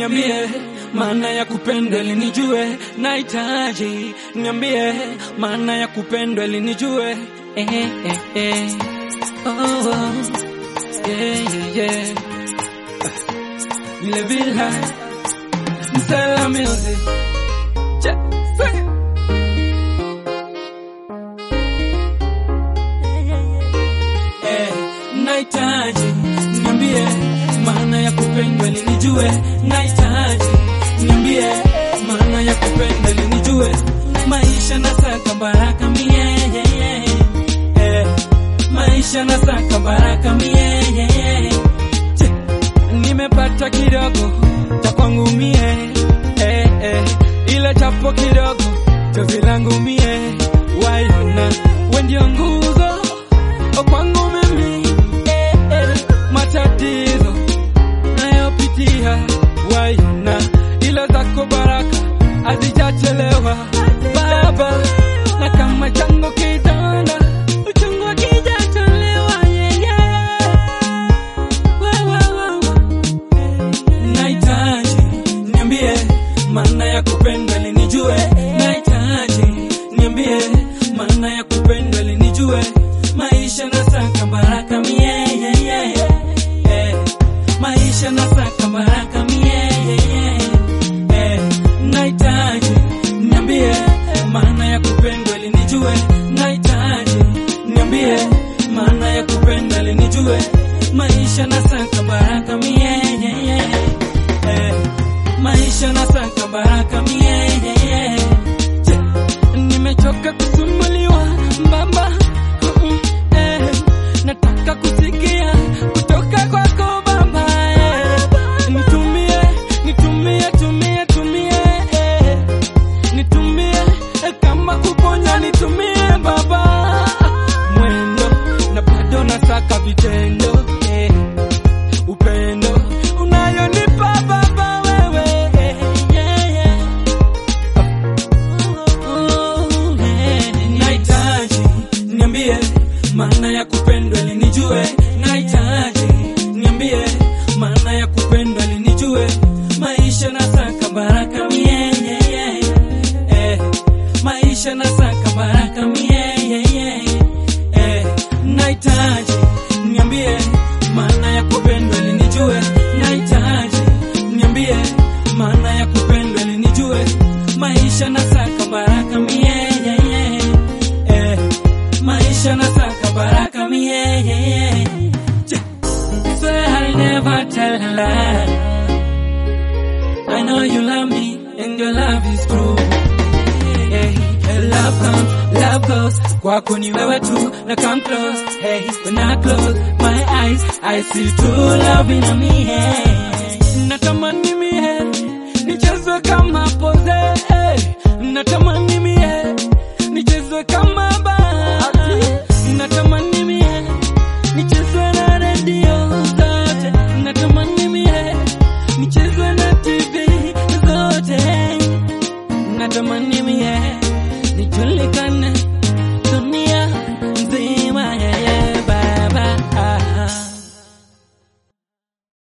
niambie maana ya kupendwa ili nijue, nahitaji niambie maana ya kupendwa ili nijue. Eh, eh, eh. Oh, oh. Yeah, yeah, yeah. Vile vile Msela Music Che, se. Eh, nahitaji niambie maana ya kupendwa ili nijue, nahitaji niambie maana ya kupendwa ili nijue, maisha nasaka baraka mie eh, maisha nasaka baraka mie Che, nimepata kidogo cha kwangu mie eh, eh, ile chapo kidogo chozi langu mie waiona we ndio nguzo kwangu mimi eh, eh, matatizo nayopitia waiona ila zako baraka hazijachelewa baba na kama chango kitanda uchungu akijatolewa yeah, yeah. Wa, wa, wa, wa. Nahitaji niambie maana ya kupendwa ili nijue, nahitaji niambie maana ya kupendwa ili nijue, maisha nasaka baraka mie yeah, yeah, yeah. maisha nasaka baraka mie yeah, yeah, yeah. nahitaji niambie maana ya kupendwa ili nijue, nahitaji niambie maana ya kupendwa ili nijue, maisha nasaka baraka mie yeah, yeah, yeah. maisha nasaka baraka mie yeah, yeah. Che, nimechoka kusumbuliwa baba Mm, eh, nataka kusikia kutoka kwako baba eh. nitumie nitumie tumie tumie eh. nitumie eh, kama kuponya nitumie baba mwendo na bado nasaka vitendo eh. upendo unayonipa baba wewe eh, yeah, yeah. Nahitaji niambie maana ya kupendwa ili nijue, nahitaji niambie maana ya kupendwa ili nijue, maisha nasaka baraka mie yeah, yeah. Eh, maisha nasaka baraka mie yeah, yeah. Eh, nahitaji niambie maana ya kupendwa ili nijue, nahitaji niambie maana ya kupendwa ili nijue, maisha nasaka baraka mie yeah, yeah. Eh, maisha nasaka baraka mie yeah, yeah. Che- Swear I'll never tell a lie. I know you love me and your love is true. Hey, hey, love comes, love goes. Kwako ni wewe tu na come close. Hey, when I close my eyes, I see true love in me. Hey, natamani mie nichezwe kama pose. Hey, natamani